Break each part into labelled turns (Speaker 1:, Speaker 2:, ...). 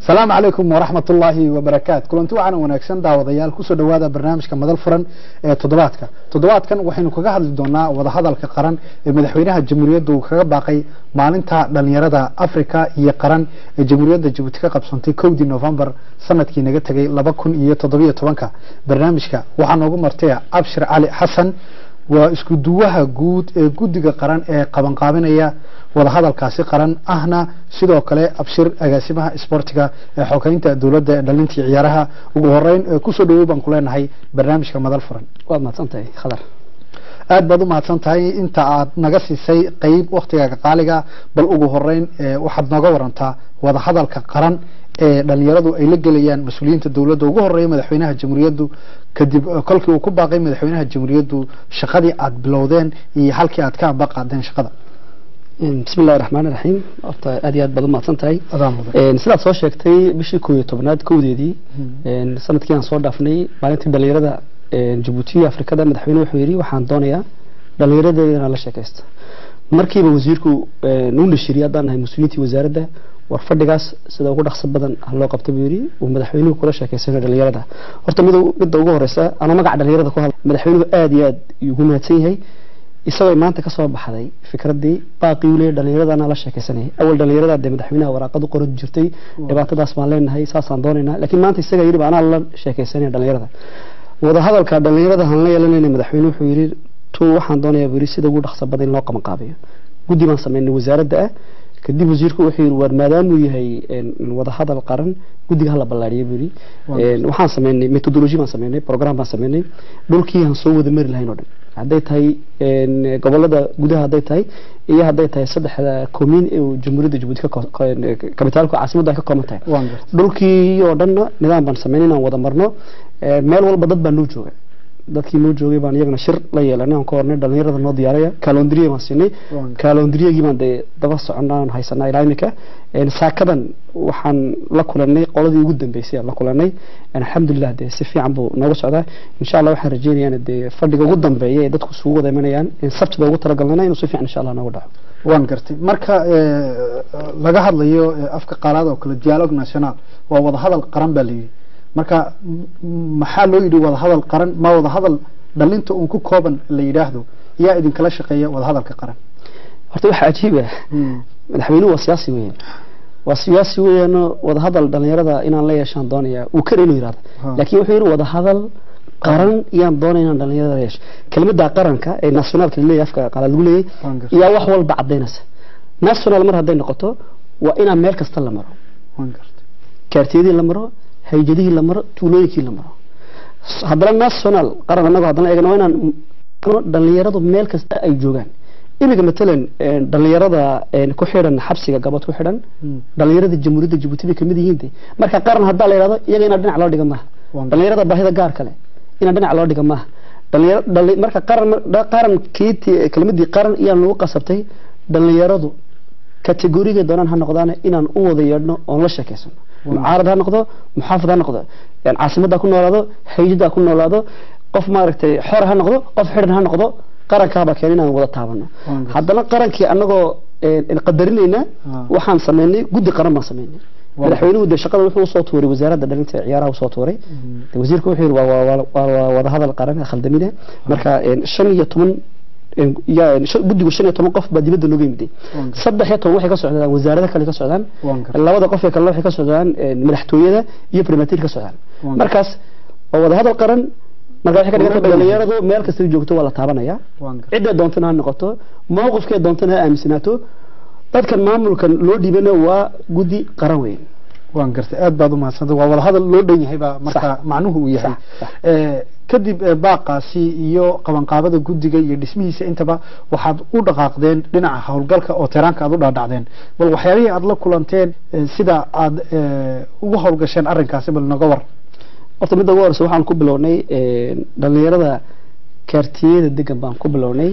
Speaker 1: asalaamu calaykum waraxmat ullaahi wabarakaat kulanti wacan wanaagsan daawadayaal kusoo dhowaada barnaamijka madal furan ee toddobaadka toddobaadkan waxaynu kaga hadli doonaa wadahadalka qaran ee madaxweynaha jamhuuriyaddu kaga baaqay maalinta dhalinyarada africa iyo qaran ee jamhuuriyadda jabuuti ka qabsantay kowdii novembar sanadkii naga tegay laba kun iyo toddobiyo tobanka barnaamijka waxaa noogu martay abshir cali xasan waa isku duwaha guud ee guddiga qaran ee qabanqaabinaya wadahadalkaasi qaran ahna sidoo kale abshir agaasimaha isboortiga ee xogeynta dowladda ee dhalintii ciyaaraha ugu horeyn kusoo dhawow baan ku leenahay barnaamijka madal furan
Speaker 2: waad mahadsantahay khadar
Speaker 1: aad baad u mahadsan tahay inta aad naga siisay qeyb waktigaaga qaaliga bal ugu horeyn waxaad nooga warantaa wadahadalka qaran ee dhalinyaradu ay la gelayaan mas-uuliyiinta dowladda ugu horeeya madaxweynaha jamhuuriyaddu kadib kolkii uu ku baaqay madaxweynaha jamhuuriyaddu shaqadii aad bilowdeen iyo halkii aad ka amba qaadeen shaqada
Speaker 2: bismi illahi raxmaan iraxiim horta aad iyo aad baad u mahadsan tahay
Speaker 1: adaa mudan
Speaker 2: sidaad soo sheegtay bishii koob iyo tobnaad kowdeedii sanadkii aan soo dhaafnay maalintii dhalinyarada jabuuti iyo afrikada madaxweyne wuxuu yidhi waxaan doonayaa dhalinyaradeeda inaan la sheekaysto markiiba wasiirku nuu nashiriyay haddaan nahay mas-uuliyiintii wasaaradda war fadhigaas sida ugu dhaqso badan loo qabta buu yidhi uu madaxweynuhu kula sheekaysanayo dhalinyarada horta mid midda ugu horeysa anoo magaca dhalinyarada ku hadla madaxweynuhu aad iyo aad ugu mahadsan yahay isagoo maanta ka soo baxday fikradii baaqii uu leeyahay dhalinyarada la sheekaysanayay awal dhalinyarada dee madaxweynaha waraaqad u qoran jirtay dhibaatadaas baan leenahay saasaan doonaynaa laakiin maanta isaga yidhi anaa la sheekaysanaya dhalinyarada wadahadalka dhalinyarada han la yeelanayna madaxweyne wuxuu yidhi tu waxaan doonayaa buu yidhi sida ugu dhaqso badan in loo qaban qaabiyo guddi baan sameynay wasaaradda ah kadib wasiirku wuxuu yidhi war maadaamuu yahay wadahadal qaran guddiga hala ballaariya buu yidhi waxaan sameynay methodology baan sameynay program baan sameynay dhulkii aan soo wada mari lahayn oo dhan hadday tahay gobolada gudaha hadday tahay iyo hadday tahay saddexda komiin ee jamhuuriyadda jabuuti kabitaalku caasimadda ay ka kooban tahay dhulkii oo dhanna nidaam baan sameynay inaan wada marno meel walba dad baa noo jooga dadkii noo joogay baan iyagana shir la yeelanay aan ka hornay dhalinyarada noo diyaaraya kalondriya baan siinay kalondriyagii baan dee daba soconaan haysanaa ilaa imika saakadan waxaan la kulanay qoladii ugu dambeysay aan la kulanay alxamdulilah dee si fiican buu nooga socdaa insha allah waxaan rajeynayaa dee fadhiga ugu dambeeya ee dadku isugu wada imanayaan sabtida ugu talagalnayna inuu si fiican insha allah nooga dhaco
Speaker 1: waan gartay marka laga hadlayo afka qaalaad oo kale dialogue national waa wadahadal qaran baa layidhi marka maxaa loo yidhi wadahadal qaran ma wadahadal dhalinta uun ku kooban la yidhaahdo yaa idinkala shaqeeya wadahadalka qaran
Speaker 2: horta waxaa cajiib ah madaxweynuhu waa siyaasi weeyaan waa siyaasi weeyaano wadahadal dhalinyarada inaan la yeeshaan doonaya uu kara inuu yidhahdo laakiin wuxuu yidhi wadahadal qaran yaan doonaya inaan dhalinyarada la yeesho kelmadda qaranka ee nationalka laleeyahay afka qaala lagu leeyahay yaa wax walba cadaynaysa national mar hadday noqoto waa inaan meel kasta la maro kaartiyadii la maro hayjadihii la maro tuulooyinkii la maro haddana national qaran annago haddana eegna waa inaan dhalinyaradu meel kasta ay joogaan iminka matalan dhalinyarada ku xidhan xabsiga gabad ku xidhan dhalinyarada jamhuuriyadda jabuuti bay kamid yihiin de marka qaran haddaa la yidhahdo iyaga inaa dhinac loo dhiga maaha dhalinyarada baahida gaar kale inaa dhinac loo dhiga maaha marka qaran qarankii kelmadii qaran iyaan lagu qasabtay dhalinyaradu kategoriga doonaan ha noqdaan inaan u wada yeedhno oon la sheekaysano mucaarad ha noqdo muxaafid ha noqdo caasimadda ku noolaado hayjada ku noolaado qof maaragtay xor ha noqdo qof xidhan ha noqdo qarankaaba keen inaan wada taabano haddana qarankii annagoo qadarinayna waxaan sameynay guddi qaran baan sameynay madaxweynuhu dee shaqada wuxuu usoo tuuray wasaaradda dhalinta ciyaaraha usoo tuuray wasiirka wuxuu yidhi waa wadahadal qaran khaldamine marka shan iyo toban guddigu shan iyo toban qof baa dibadda nooga yimiday saddex iyo toban waxay ka socdaan wasaarada kale ka socdaan labada qof ee kale waxay ka socdaan madaxtooyada iyo primatir ka socdaan markaas waa wadahadal qaran marka waxay ka dhiganta dhalinyaradu meel kasta joogto waa la taabanaya cidda doontana ha noqoto mowqifkee doontana ha aaminsanaato dadkan maamulkan loo dhiibana waa guddi qaran weyn
Speaker 1: waan gartay aad baad u mahadsantay waa wadahadal loo dhan yahay baa marka macnuhu uu yahay kadib baaqaasi iyo qabanqaabada guddiga iyo dhismihiisa intaba waxaad u dhaqaaqdeen dhinaca howlgalka oo tiraanka aad u dhaadhacdeen bal waxyaabihii aad la kulanteen sida aad ugu howlgasheen arrinkaasi bal noga war
Speaker 2: horta midda ugu horeysa waxaan ku bilownay dhalinyarada kaartiyada degan baan ku bilownay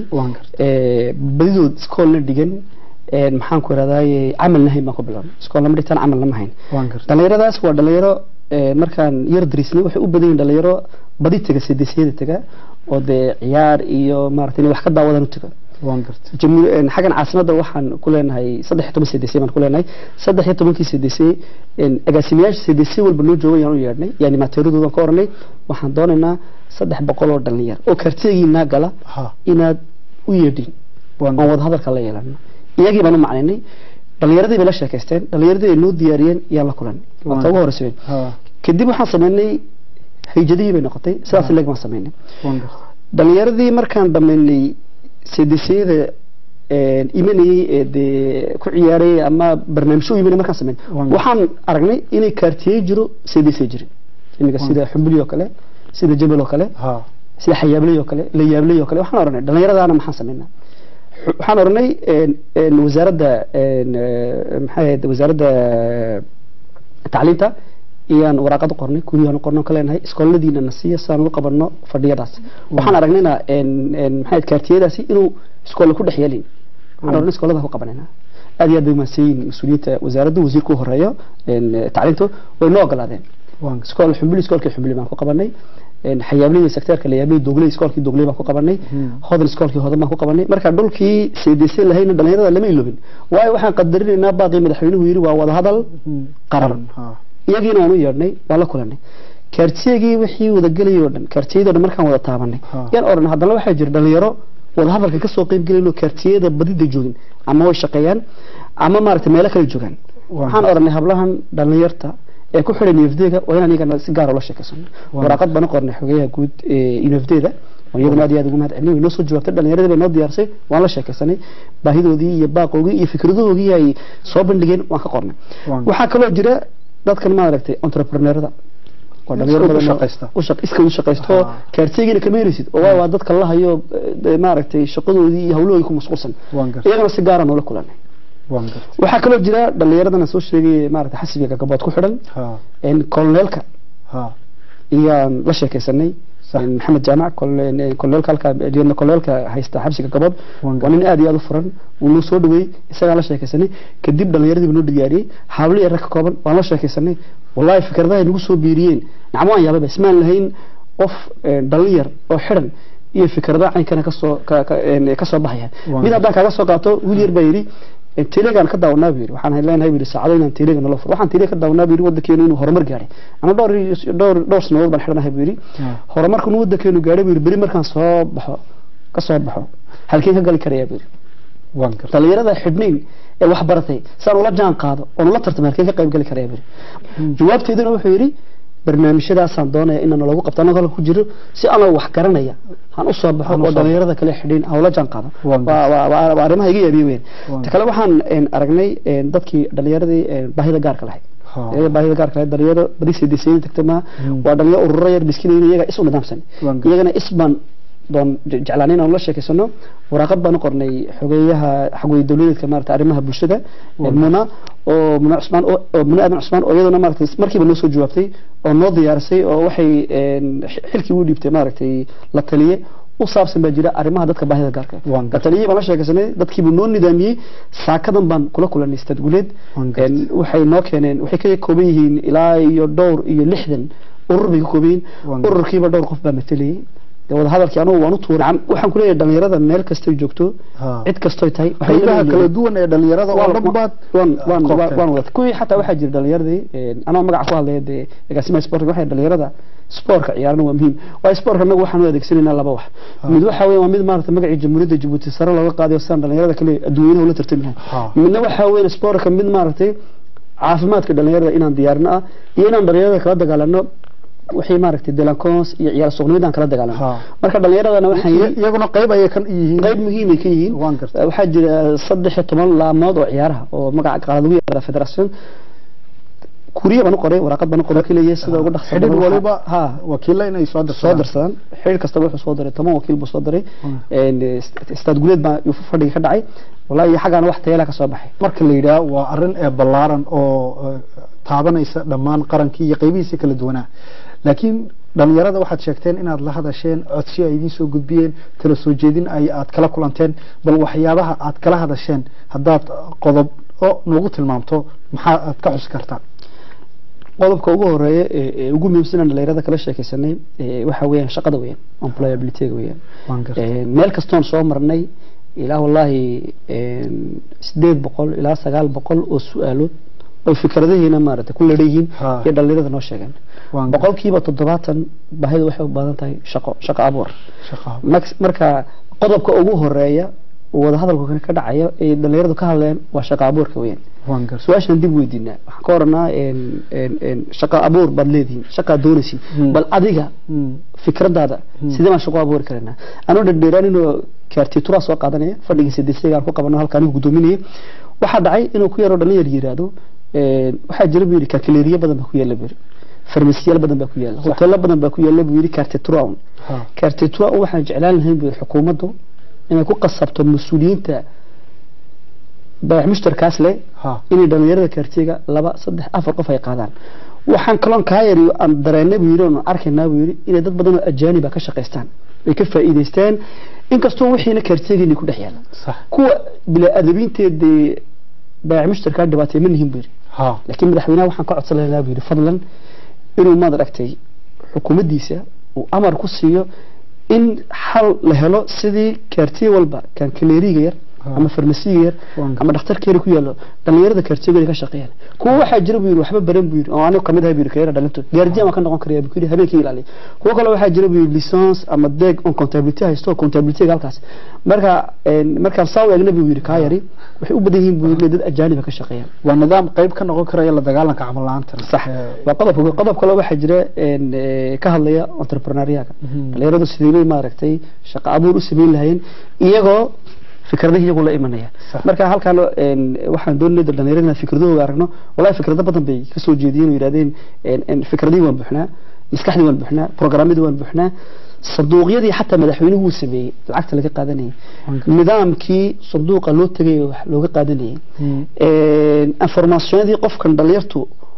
Speaker 2: badidood iskoolna dhigan maxaan ku irahdaye camal nahayn baan ku bilownay iskool lama dhigtaan camal lama hayn dhalinyaradaas waa dhalinyaro markaan yar darisnay waxay u badan yihin dhalinyaro badi tega sideesyada tega oo dee ciyaar iyo maaragtay inay wax ka daawadaan u tega
Speaker 1: waan gartay
Speaker 2: jamhuur een, xaggan caasimadda waxaan ku leenahay saddex iyo toban cdc baan ku leenahay saddex iyo tobankii cdc een, agaasimayaasha cdc walba noo jooga yaan u yeedhnay yani mateeradoodan ka oranay waxaan doonaynaa saddex boqol oo dhalinyar oo kartiyagiinaa gala
Speaker 1: ha
Speaker 2: inaad u yeedhin
Speaker 1: waan
Speaker 2: oon wada hadalka la yeelano iyagii baan u macnaynay dhalinyaradii bay la sheekaysteen dhalinyaradii ay noo diyaariyeen yaan la kulan waa ta ugu horeysa weyn.
Speaker 1: ha
Speaker 2: kadib waxaan sameynay hayjadihii bay noqotay sidaas leeg baan sameynay
Speaker 1: waan gartay
Speaker 2: dhalinyaradii markaan dhammaynay cdcyada imanayey ee dee ku ciyaarayay ama barnaamijyo u imanay markaan sameyn
Speaker 1: Waan-
Speaker 2: waxaan aragnay inay kaartiyey jiro cdc jirin iminka
Speaker 1: Waan-
Speaker 2: sida xumbuli oo kale sida jabal oo kale
Speaker 1: ha
Speaker 2: sida xayaabley oo kale layaabley oo kale waxaan oranay dhallinyaradaana maxaan sameynaa Xu- waxaan oranay een, een, wasaaradda een, eh, maxay ahayd wasaaradda eh, tacliinta iyaan waraaqad u qornay kuriyaan u qorno ka leenahay iskooladiina na siiya saan ugu qabanno fadhiyadaas waxaan aragnayna een, een, maxay ahayd kaartiyadaasi inuu iskoolle ku dhex yeelin waxaan oranay iskoolada ku qabanayna aad iyo aad bay umahadsan yihiin mas-uuliyiinta wasaaradda wasiirka u horeeyo een, eh, tacliintu way noo ogolaadeen
Speaker 1: waan gartay
Speaker 2: iskool xumbili iskoolkii xumbili baan ku qabanay een xayaabley sekteerka la yaabley dogley iskoolkii dogley baan ku qabanay
Speaker 1: Hmm.
Speaker 2: hodan iskoolkii hodan baan ku qabanay marka dhulkii cdc lahayna dhalinyarada lama iloobin waayo waxaan qadarinaynaa baaqii madaxweynuhu yidhi waa wada hadal
Speaker 1: Hmm.
Speaker 2: qaran
Speaker 1: ha
Speaker 2: iyagiina waan u yeedhnay waan la kulanay kaartiyagii wixii wadagelayay oo dhan kaartiyadoo dhan markaan wada taabanay
Speaker 1: Ha.
Speaker 2: yaan oran haddana waxaa jira dhalinyaro wada hadalka kasoo qeyb gelayn oo kaartiyada badida joogin ama way shaqeeyaan ama maaragtay meelo kale joogaan
Speaker 1: Waan
Speaker 2: waxaan oranay hablahan dhalinyarta ee ku xidhan UFD-ga waa inaan iyagana si gaar ah ula sheekaysano
Speaker 1: Waan-
Speaker 2: waraaqad baan u qornay xogeyaha guud ee UFD-da oo iyaguna aad iyo aad ugu mahad celinay way noo soo jawaabtay dhalinyaradii bay noo diyaarsay waan la sheekaysanay baahidoodii iyo baaqoogii iyo fikradahoogii ay soo bandhigeen waan ka qornay
Speaker 1: Waan-
Speaker 2: waxaa kaloo jira dadkan maaragtay entrepreneurada oo dhalinyaro
Speaker 1: Iska u
Speaker 2: badan oo-
Speaker 1: shaqaysta.
Speaker 2: u shaq- iska u shaqaysto
Speaker 1: Ah.
Speaker 2: kaartiyagiina kama helaysid oo waa waa dadka la hayo eh, maaragtay shaqadoodii iyo hawlahoodii ku mashquulsan
Speaker 1: waan gartay
Speaker 2: iyagana si gaara noola kulanay
Speaker 1: waan gartay
Speaker 2: waxaa kaloo jira dhalinyaradana soo sheegay maaragtay xasibiga gabood ku xidhan
Speaker 1: ha
Speaker 2: een koloneelka
Speaker 1: ha
Speaker 2: iyaan la sheekaysanay
Speaker 1: Sax.
Speaker 2: een maxamed jaamac kol- een koloneelka halka lieutenant koloneelka haysta xabsiga gabood
Speaker 1: Waan
Speaker 2: waa nin aad iyo aad u furan wuu noo soo dhaweeyey isagaan la sheekaysanay kadib dhalinyaradii buu noo diyaariyey hablo iyo rag ka kooban waan la sheekaysanay wallahi fikradaha ay nagu soo biiriyeen nacmo waan yaababa ismaan lahayn qof een, dhalin yar oo xidhan iyo fikrada caynkana kasoo ka- ka- een, kasoo baxaya
Speaker 1: Waan
Speaker 2: mid haddaan kaaga soo qaato wiil yar baa yidhi een, telegaan ka daawanaa buu yidhi waxaan leenahay buu yidhi saacado inaan teleega nala furo waxaan teleega ka daawanaa buu yidhi waddankeenu inuu horumar gaadhay ana dhowr iyo- dhowr dhowr sanadood baan xidhanahay buu yidhi
Speaker 1: ha
Speaker 2: horumarku inuu waddankeenu gaadhay buu yidhi beri markaan soo baxo ka soo baxo halkeen ka gali karaya buu yidhi
Speaker 1: waan gartay
Speaker 2: dhalinyarada xidhnayn ee wax baratay saan ula jaan qaado oon ula tartamo halkeen ka qayb gali karaya buu yidhi jawaabteeduna wuxuu yidhi barnaamijyadaasaan doonaya inaan lagu qabto anagoo halka ku jiro si anoo wax garanaya han u soo baxo
Speaker 1: Han u
Speaker 2: oo
Speaker 1: soo
Speaker 2: dhalinyarada kale xidhin aan ula jaan qaado
Speaker 1: Waan
Speaker 2: waa waa- waa waa arrimaha iga yaabiye weyn
Speaker 1: Waan
Speaker 2: ta kale waxaan een, aragnay een, dadkii dhalinyaradii een, baahida gaarka lahayd
Speaker 1: ha
Speaker 2: iyaga baahida gaarka lahayd dhalinyaro bari cdc tagtay ma
Speaker 1: Hmm.
Speaker 2: waa dhalinyaro ururo yar miskiin iyaga is u nidaamsan
Speaker 1: Waan gartay.
Speaker 2: iyagana is baan doon je- jeclaanay inaan la sheekaysano waraaqad baan u qornay xogeeyaha xogwey dowladeedka maarata arrimaha bulshada
Speaker 1: Waan
Speaker 2: muna oo muna cusmaan oo oo muna aadan cusmaan oo iyaduna maaragtay markiiba noo soo jawaabtay oo noo diyaarisay oo waxay een, xi- xilkii u dhiibtay maaragtay la taliye u saabsan baa jira arrimaha dadka baahida gaarka
Speaker 1: Waan
Speaker 2: la
Speaker 1: gartay.
Speaker 2: taliyey baan la sheekaysanay dadkiibuu noo nidaamiyey saakadan baan kula kulanay stad guleed
Speaker 1: Waan gartay.
Speaker 2: Een, waxay noo keeneen waxay ka kooban yihiin ilaa iyo dhowr iyo lixdan urur bay ka kooban yihiin
Speaker 1: Waan gartay.
Speaker 2: ururkiiba dhowr qof baa matalayay dee wada hadalkii anugu waan u tuuray Cam- waxaan ku leeyahay dhalinyarada meel kastay joogto
Speaker 1: ha
Speaker 2: cid kastoy tahay waxay
Speaker 1: qaybaha
Speaker 2: leeyihiin-
Speaker 1: kala duwan ee dhalinyarada oo
Speaker 2: waan-
Speaker 1: dhan baad
Speaker 2: waan waan
Speaker 1: koobteen.
Speaker 2: waan- waan wada kuwii xataa waxaa jira dhalinyaradii een, anoo magaca ku hadlaya dee agaasimaha sportka waxay dhalinyarada sportka ciyaarana waa muhiim waayo sportka anagu waxaan u adeegsanaynaa laba wax
Speaker 1: Ha.
Speaker 2: mid waxa weeye waa mid maarata magacii jamhuuriyadda jabuuti sare looga qaadayo sidaan dhalinyarada kale adduunyanaha ula tartami lahayn
Speaker 1: Ha.
Speaker 2: midna waxa weeye sportka mid maaragtay caafimaadka dhalinyarada inaan diyaarino ah iyo inaan dhalinyarada kala dagaalano wixii maaragtay delancons iyo ciyaar suuqnimada aan kala dagaalano
Speaker 1: Ha.
Speaker 2: marka dhalinyaradana waxaan
Speaker 1: Iy- iyaguna qayb ayay kan yihiin
Speaker 2: qayb muhiim ay ka yihiin
Speaker 1: Waan gartay.
Speaker 2: waxaa jira saddex iyo toban laamood oo ciyaaraha oo magaca qaalaad ugu yeera federation kuriya baan u qoray waraaqad baan u qoray kilayay sida ugu dhaqso
Speaker 1: xidhiir
Speaker 2: badan waxaa-
Speaker 1: waliba
Speaker 2: ha
Speaker 1: wakiilla inay soo
Speaker 2: soo
Speaker 1: dirsadaan
Speaker 2: darsadaan xiriir kastaba wuxuu soo diray toban wakiil buu soo diray
Speaker 1: Mm.
Speaker 2: een, ist- istaad guleed baa yuu fadhiga ka dhacay wallahi iyo xaggaana wax tayala ka soo baxay
Speaker 1: marka la yidhaah waa arrin ee ballaaran oo eh, taabanaysa dhammaan qarankii iyo qaybihiisa kala duwanaa laakiin dhalinyarada waxaad sheegteen inaad la hadasheen codsi ay idiin soo gudbiyeen tala soo jeedin ay aad kala kulanteen bal waxyaabaha aad kala hadasheen haddaad qodob oo noogu tilmaamto maxaa aad ka xusi kartaa
Speaker 2: qodobka ugu horeeya ee ee ugu muhiimsan aan dhalinyarada kala sheekaysanay ee, waxa weeyaan shaqada weeyaan employabilityga weeyaan
Speaker 1: waan gartay
Speaker 2: Een, meel kastoon soo marnay ilaa wallaahi sideed boqol ilaa sagaal boqol oo su-aalood oo fikradahiina maaragtay ku ladhayihiin
Speaker 1: Ha.
Speaker 2: iyo dhalinyarada noo sheegeen
Speaker 1: Waan
Speaker 2: boqolkiiba toddobaatan baahida waxay u baahan tahay shaqo shaqo abuur
Speaker 1: shaqo
Speaker 2: Max- marka qodobka ugu horeeya oo wadahadalku ka dhacaya ee dhalinyaradu ka hadleen waa shaqo abuurka weyn
Speaker 1: waan gartay
Speaker 2: su-aashan dib weydiinaa waxaan ka oranaa shaqo abuur baad leedihiin shaqaad doonaysiin
Speaker 1: Hmm.
Speaker 2: bal adiga
Speaker 1: Mm.
Speaker 2: fikradaada sidee baan shaqo abuuri karanaa anuu dherdheeraan inuu kaartituraa soo qaadanaya fadhigii sideedsiga aan ku qabano halka anigu gudoominayay waxaa dhacay inuu ku yaro dhalinyar yiraahdo een, waxaa jira buu yidhi kalkuleeriyo badan baa ku yaala buu yidhi farmasiyaal badan baa ku yaala hoteelo badan baa ku yaala buu yidhi kaartituraa
Speaker 1: Ha.
Speaker 2: kaartituraa waxaan jeclaan lahayn buu yidhi xukuumaddu inay ku qasabto mas-uuliyiinta baax mushtarkaas leh
Speaker 1: Ha.
Speaker 2: inay dhalinyarada kaartiga laba saddex afar qof ay qaadaan waxaan kaloon kaa yariyo aan dareennay buu yidhi oon arkaynaa buu yidhi inay dad badan oo ajaaniba ka shaqaystaan ay ka faa'iidaystaan inkastoo wixiina kaartigeeni ku dhex yaala
Speaker 1: sax
Speaker 2: kuwa bilaa-adabiinteedee baax mushtarkaa dhibaatay ma nihin buu yidhi
Speaker 1: ha
Speaker 2: laakiin madaxweynaha waxaan ka codsan lahaa buu yidhi fadlan inuu maad aragtay xukuumaddiisa uu amar ku siiyo in xal la helo sidii kaartiye walba kan kaleeriga yar
Speaker 1: Ha.
Speaker 2: ama farmasiga yar
Speaker 1: Waan
Speaker 2: ama dhakhtarkeena ku yaalo dhalinyarada kaartiyagooda ka shaqeeyaan kuwa waxaa jira buu yidhi waxba baran buu yidhi oo anigu kamid ahay buu yidhi kaleera dhalinto gaardiyan waan ka noqon karaya buu yidhi habeenkii ilaaliya kuwa kale waxaa jira buu yidhi licence ama deeg on contability haysto contabilityga halkaas marka een, markaan saa u eegna buu yidhi kaa yari waxay u badan yihiin buu yidhi inay dad ajaaniba ka shaqeeyaan
Speaker 1: waa nidaam qayb ka noqon karaya la dagaalanka camal la'aanta
Speaker 2: صح waa qodob qodob kale waxaa jira een ee, ka hadlaya entrepreneuriaga
Speaker 1: Mhm.
Speaker 2: dhalinyaradu sidii bay maaragtay shaqo abuur u sameyn lahayeen iyagoo fikradaha iyagu la imanaya
Speaker 1: Sax.
Speaker 2: marka halkaan een waxaan doonayay dhalinyarada inaan fikradahooda aragno wallahi fikrado badan bay ka soo jeediyeen oo yidhahdeen een een fikradihii waan buuxnaa maskaxdii waan buuxnaa programmadii waan buuxnaa sanduuqyadii xataa madaxweynuhu uu sameeyey lacagta laga qaadanayay nidaamkii sanduuqa loo tegay wax looga qaadanayay
Speaker 1: Mm.
Speaker 2: een informationadii qofkan dhalinyartu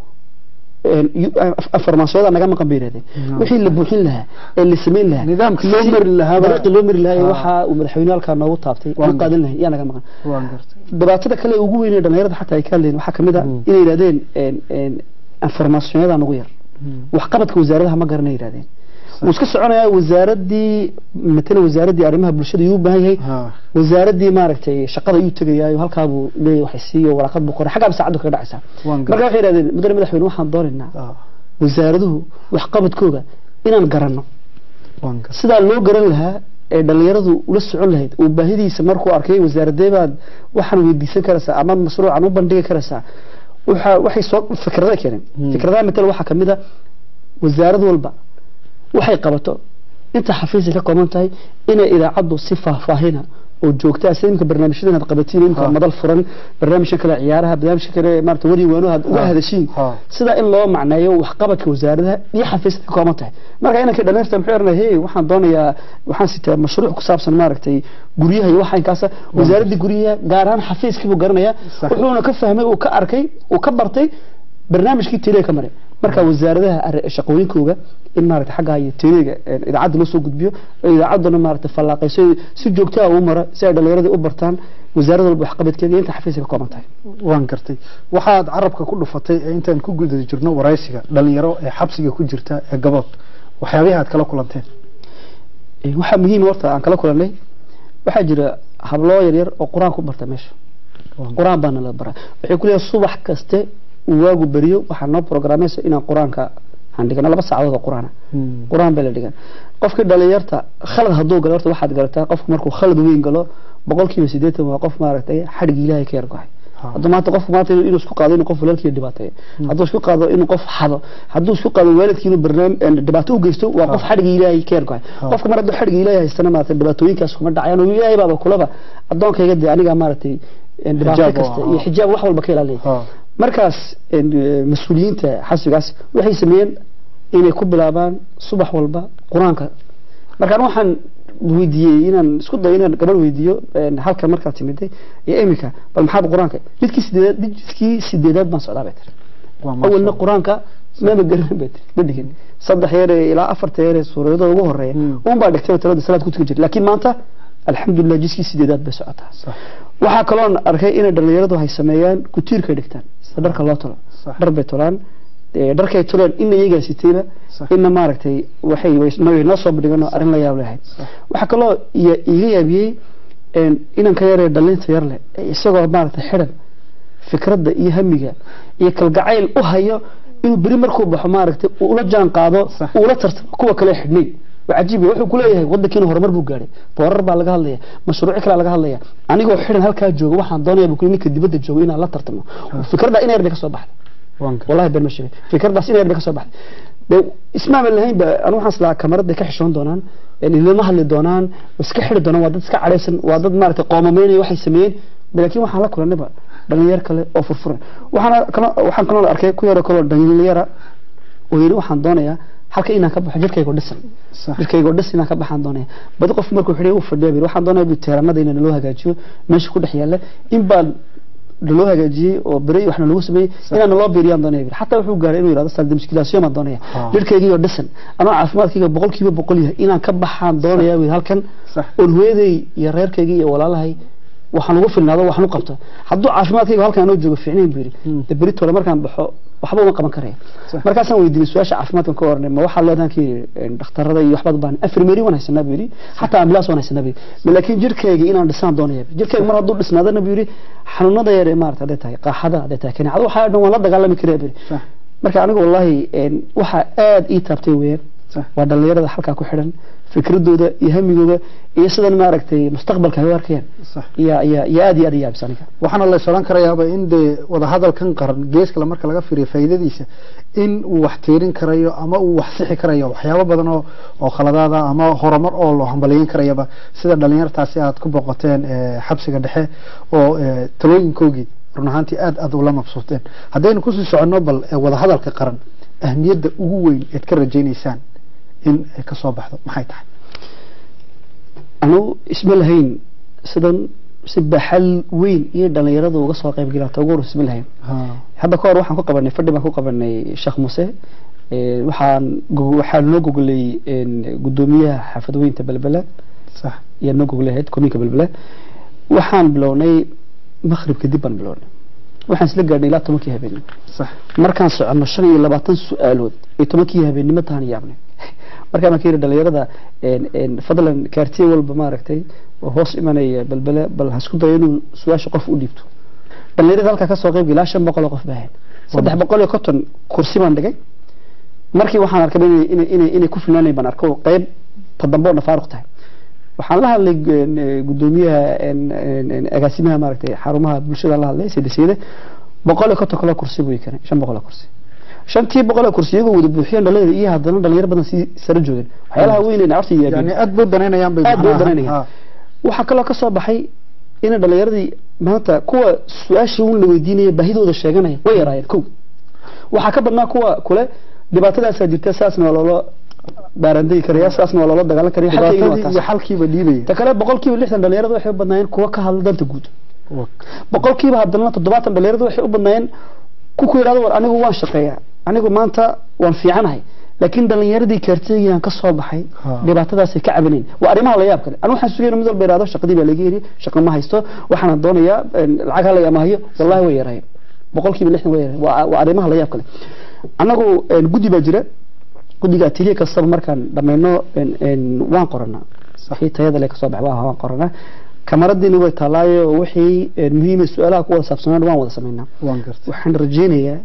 Speaker 2: een yu- af- informationada naga maqan bay yidhahdeen
Speaker 1: No.
Speaker 2: wixii la buuxin lahaa ee la samayn lahaa
Speaker 1: Nidaamkii loo
Speaker 2: si-
Speaker 1: mari lahaa baa-
Speaker 2: dariiqii loo mari lahaa ee
Speaker 1: Ah.
Speaker 2: waxa uu madaxweyne halkaa noogu taabtay
Speaker 1: Waan
Speaker 2: loo qaadan lahaa yaa naga maqan
Speaker 1: waan gartay
Speaker 2: dhibaatada kale ee ugu weyn ee dhalinyarada xataa ay ka hadleen waxaa kamid a
Speaker 1: Mm.
Speaker 2: inay yidhahdeen een een informationada nagu yar waxqabadka wasaaradaha ma garana yidhahdeen wuu iska soconayaa wasaaradii matala wasaaradii arrimaha bulshada yuu u baahan yahay
Speaker 1: ha
Speaker 2: wasaaradii maaragtay shaqada ayuu tegayaayo halkaa buu leeyahay waxay siiyo waraaqad buu qoray xaggaa saacadu kaga dhacaysaa
Speaker 1: waan
Speaker 2: marka waxay yidhahdeen mudane madaxweyne waxaan doonaynaa
Speaker 1: Ah,
Speaker 2: wasaaraduhu waxqabadkooda inaan garanno
Speaker 1: waan gartay
Speaker 2: sidaa loo garan lahaa ee dhalinyaradu ula socon lahayd uu baahidiisa markuu arkay wasaaradee baad waxaan weydiisan karaysaa ama mashruucan u bandhigi karaysaa waxa waxay soo fikrada keeneen
Speaker 1: Hmm.
Speaker 2: fikradaha matal waxaa kamid a wasaarad walba waxay qabato inta xafiisay ka kooban tahay inay idaacaddu si faahfaahina oo joogta sida imika barnaamijyadan aad qabatiin imika
Speaker 1: Ha.
Speaker 2: madal furan barnaamijka kale ciyaaraha barnaamijka kale maarata wari waano aad uga
Speaker 1: Ha.
Speaker 2: hadashiin
Speaker 1: Ha.
Speaker 2: sidaa in loo macneeyo waxqabadka wasaaradaha iyo xafiisyada ka kooban tahay marka inanka dhalinyarta muxuu oranaya hey waxaan doonayaa waxaan sitaa mashruuc ku saabsan maaragtay guryaha iyo waxa inkaasa wasaaradda guryaha gaar ahaan xafiiskii buu garanaya
Speaker 1: Sax.
Speaker 2: wuxuuna ka fahmay uu ka arkay uu ka bartay barnaamijkii tele ka maray marka wasaaradaha arri- shaqooyinkooga in maaragta xagga iyo teleega ee, idaacadda loo soo gudbiyo oo idaacadduna maaragta fallaaqayso si joogto ah u mara si ay dhallinyaradii u bartaan wasaarad walba waxqabadkeeda iyo inta xafiiska ka kooban tahay
Speaker 1: waan gartay waxaad carabka ku dhufatay ee intaan ku guda jirno waraysiga dhalinyaro ee xabsiga ku jirta ee gabood waxyaabaha aad kala kulanteen
Speaker 2: Ee, waxaa muhiim horta aan kala kulannay waxaa jira habloo yaryar oo qur-aan ku barta meesha qur-aan baana la baraa waxay ku leeyahay subax kaste uu waagu beriyo waxaa noo programeysa inaan qur-aanka aan dhigano laba saacadood oo qur-aan ah
Speaker 1: Mm.
Speaker 2: qur-aan baa la dhigan qofkii dhalinyarta khalad hadduu galo horta waxaad garataa qofku markuu khalad weyn galo boqolkiiba siddeetan waa qof maaragtay xadhig ilaahay ka yargohay
Speaker 1: Ha.
Speaker 2: hadduu maanta qofku maanta inuu isku qaado inuu qof walaalkii dhibaateeyo hadduu isku qaado inuu qof xado hadduu isku qaado waalidkii inuu barnaamij dhibaato u geysto waa qof xadhig ilaahay ka yargohay
Speaker 1: Ha.
Speaker 2: qofka mar hadduu xadhig ilaahay haystana maaragtay dhibaatooyinkaas kuma dhacayaan oo ilaahay baaba kulaba addoonkayga dee aniga maaragtay dhibaato
Speaker 1: Xijaab
Speaker 2: kasta
Speaker 1: oo-
Speaker 2: iyo xijaab wax walba ka ilaaliya
Speaker 1: Ha.
Speaker 2: markaas een, eh, mas-uuliyiinta xasigaas waxay sameeyeen inay ku bilaabaan subax walba qur-aanka markaan waxaan weydiiyey inaan isku dayo inaan gabadh weydiiyo een, halkan markaad timiday iyo iminka bal maxaad qur-aanka jidkii sideedaad jidkii sideedaad baan socdaa bay tiri
Speaker 1: Waa maasha
Speaker 2: awalna
Speaker 1: Allah.
Speaker 2: qur-aanka maba garanin bay tiri ma dhigin saddex yeer ee ilaa afarta yeer ee suuradada ugu horeeya
Speaker 1: Mm.
Speaker 2: un baa dhigtay oo talada salaad ku tukan jirta laakiin maanta alxamdulilah jidkii sideedaad bay socotaa
Speaker 1: Sax.
Speaker 2: waxaa kaloon arkay inay dhalinyaradu hay sameeyaan kutiirkay dhigtaan sida dharka loo tolo
Speaker 1: Sax.
Speaker 2: dhar bay tolaan ee, dharkay toleen ina iyagaa sitayba
Speaker 1: Sax.
Speaker 2: ina maaragtay waxay way noo- noo soo bandhigan oo arrin la yaab lehay
Speaker 1: Sax.
Speaker 2: waxaa kaloo iya- iiga yaabiyey inanka yaree dhalinta yar leh isagoo maaragtay xidhan fikradda iyo hamiga iyo kalgacayl u hayo inuu beri markuu baxo maaragtay ula jaan qaado ula tartamo kuwa kale xidhnay وعجيب wuxuu ku leeyahay wadankiina horumar buu gaaray boorar baa laga hadlaya mashruuc kale laga hadlaya anigoo xiran halka joogo waxaan doonayaa buu ninka dibadda joogo inaan la tartamo fikradda inay yarba ka soo baxday wallahi been ma sheegay fikraddaas inay yarba ka soo baxday de ismaama lahayn ba anu waxaan islaa kamarada ka xishoon doonaan ilama hadli doonaan iska xiri doonaan waa dad iska cadhaysan waa dad maaragtay qoomameynaya waxay sameeyeen laakiin waxaan la kulanayba dhalinyar kale oo furfuran waxaan kaloo arkay ku yaro kaloo dhalinyara oo yiri waxaan doonayaa halka inaan ka baxo jirkaygo dhisan jirkaygo dhis inaan ka baxaan doonaya badi qof markuu xidhay uu fadhiya bir waxaan doonaya bi teeranada inaan loo hagaajiyo meesha ku dhex yaalla in baan loo hagaajiyey oo bere waxna lagu sameeyey inaan loo biiriyaan doonaya bir xataa wuxuu gaaray inuu yidhahdo saldi mushkilaasyo maan doonaya jirkaygiyo dhisan anoo caafimaadkayga boqolkiiba boqol yahay inaan ka baxaan doonaya bir halkan oon hooyaday iyo reerkayga iyo walaalahay waxaan ugu filnaado waxaan u qabto hadduu caafimaadkayga halkan anoo joogo fiicnayn buu yidhi de beritooda markaan baxo waxba uma qaban karaya markaasaan weydiinay su-aasha caafimaadkan ka oranay ma waxaa leedahan ki dhakhtarada iyo waxbaad baan afrimeri waan haysanaa buu yidhi xataa ambulaas waan haysanaa buu yidhi laakiin jirkayga inaan dhisaan doonaya jirkayga mar hadduu dhisnaadana buu yidhi xanuunada yar ee maarata hadday tahay qaaxada hadday tahay kaneecada waxaa dhan waan la dagaalami karaya buu yidhi marka anigu wallahi waxaa aada ii taabtay weeyaan waa dhalinyarada halkaa ku xidhan fikradooda iyo hamigooda iyo sidan maaragtay mustaqbalka ay u arkayaan ya ya ya aad iyo aad yaabis aniga
Speaker 1: waxaana la isodhan karayaaba in dee wadahadalkan qaran gees kale marka laga fiiriyo faa'iidadiisa in uu wax tiirin karayo ama uu wax sixi karayo waxyaabo badan oo oo khaladaada ama horumar oo loo hambaliyeyn karayaba sida dhalinyartaasi aad ku boqoteen xabsiga dhexe oo talooyinkoogii run ahaantii aad aad ula mabsuuteen haddaynu kusii soconno bal wadahadalka qaran ahmiyadda ugu weyn eed ka rajaynaysaan in ay ka soo baxdo maxay tahay
Speaker 2: anu isma lahayn sidan si baxal weyn iyo dhalinyaradu uga soo qayb galata ugu horus isma lahayn hadda ka hor waxaan ku qabanay fadhi baan ku qabanay sheekh muuse waxaan waxaan noo goglay gudoomiyaha xaafadweynta belbele
Speaker 1: sax
Speaker 2: iyo noo goglahayd kominka belbele waxaan bilownay maqrib kadib baan bilownay waxaan isla gaadhnay ilaa tobankii habeenimo
Speaker 1: sax
Speaker 2: markaan soconno shan iyo labaatan su-aalood iyo tobankii habeenimo taan yaabnay markaa baan ka yidhi dhalinyarada fadlan kaartiye walba maaragtay oo hoos imanaya balbele bal ha isku dayo inuu su-aasha qof u dhiibto dhalinyarada halkaa kasoo qayb ilaa shan boqol oo qof baahayn saddex boqol iyo konton kursi baan dhigay markii waxaan arkay inay inay inay ku filnaanayn baan arko qayb tadambe oo nafaaruq tahay waxaan la hadlay gudoomiyaha agaasimaha maaragtay xarumaha bulshada la hadlay sidasiide boqol iyo konton kale kursi buu keenay shan boqol oo kursi shantii boqol oo kursi iyagoo wada buuxiyeen dhalinyar iyo haddana dhalinyar badan sii sare joogeen waxyaalaha weyn horta
Speaker 1: yani aad bay danaynayaan bay
Speaker 2: aad bay u danaynayaan waxaa kaloo ka soo baxay in dhalinyaradii maanta kuwa su-aashii un la weydiinaya baahidooda sheeganaya way yaraayeen kow waxaa ka badnaa kuwa kule dhibaatadaasaa jirta saasna waa loola baarandegi karaya saasna waa loola dagaalan karaya
Speaker 1: dhibaatadii iyo xalkiiba dhiibaya
Speaker 2: ta kale boqolkiiba lixdan dhalinyarada waxay u badnaayeen kuwa ka hadla danta guud boqolkiiba haddana toddobaatan dhalinyarada waxay u badnaayeen ku ku yidhahdo war anigu waan shaqeeyaa anigu maanta waan fiicanahay laakiin dhalinyaradii kaarteegiyaan ka soo baxay dhibaatadaasay ka cabanayn waa arrimaha la yaab kale anu waxaan sugayna mid walba yidhahdo shaqadii baa laga yidhi shaqa ma haysto waxaan doonayaa lacag halay ama hayo wallahi way yarayeen boqolkiiba lixdan way yarayeen waa arrimaha la yaab kale annagu guddi baa jira guddiga tiliya kastaba markaan dhammayno waan qoranaa wixii tayada le kasoo baxay waan qoranaa kamaradiina way taalaayo wixii muhiima su-aalaha ku wada saabsanaan waan wada samaynaa waxaan rajaynayaa